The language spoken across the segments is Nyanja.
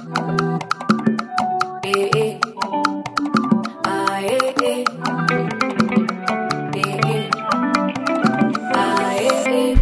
Eh, eh. Ah, eh, eh. Eh, eh. Ah, eh, eh.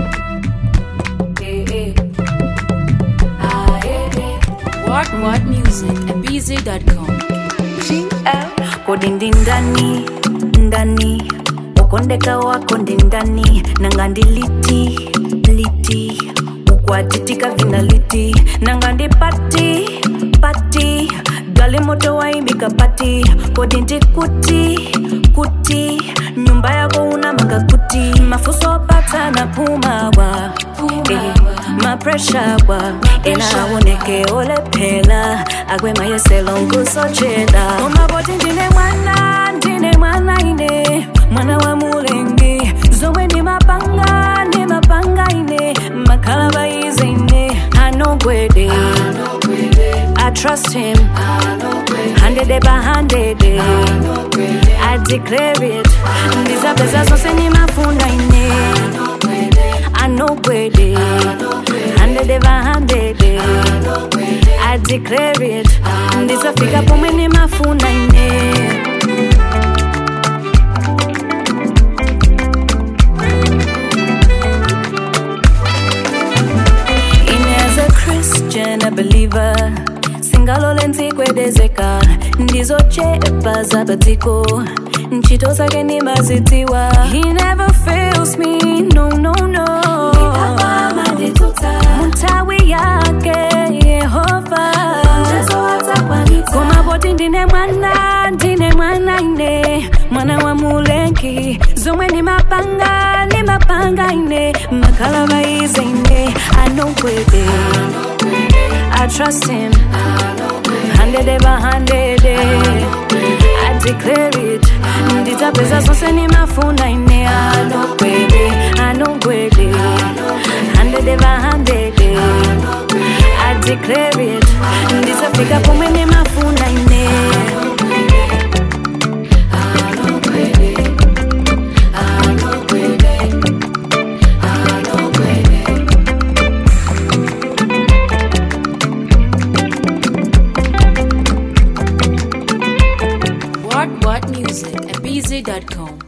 Eh, eh. Ah, eh, eh. What What Music at BZ.com. kodi ndi ndani ndani ukondeka wako ndi ndani nanga ndi liti liti ukwatitika vina liti nanga ndi pati pati gali moto waimbika pati kodi ndi kuti kuti nyumba yako una manga kuti mafuso pata na pumawa eh, mapresha wa enaoneke olephela akwemayeselo ngusochela omaboti ndine mwana ndine mwana ine mwana wa mulengi zomwe ndi mapanga ndi mapanga ine makhala baize ine anogwede I trust him hundred by hundred I declare it ndizapeza zonse nimafuna ine anogwede hundred by hundred I declare it ndizafika pomwe nimafuna ine In as a Christian, a believer singalole ntsikwedezeka ndizochepa zapatiko ntchito zake nimazitiwa he never fails me no no no mtawi yake yehova koma poti ndine mwana ndine mwana ine mwana wa mulengi zomwe ni mapanga ni mapanga ine makhala baize ine anogwede I trust him hundred by hundred I declare it nditapeza zonse nimafuna ine anogwede anogwede hundred by hundred I declare it nditafika pomwe nimafuna ine What What Music at BZ.com.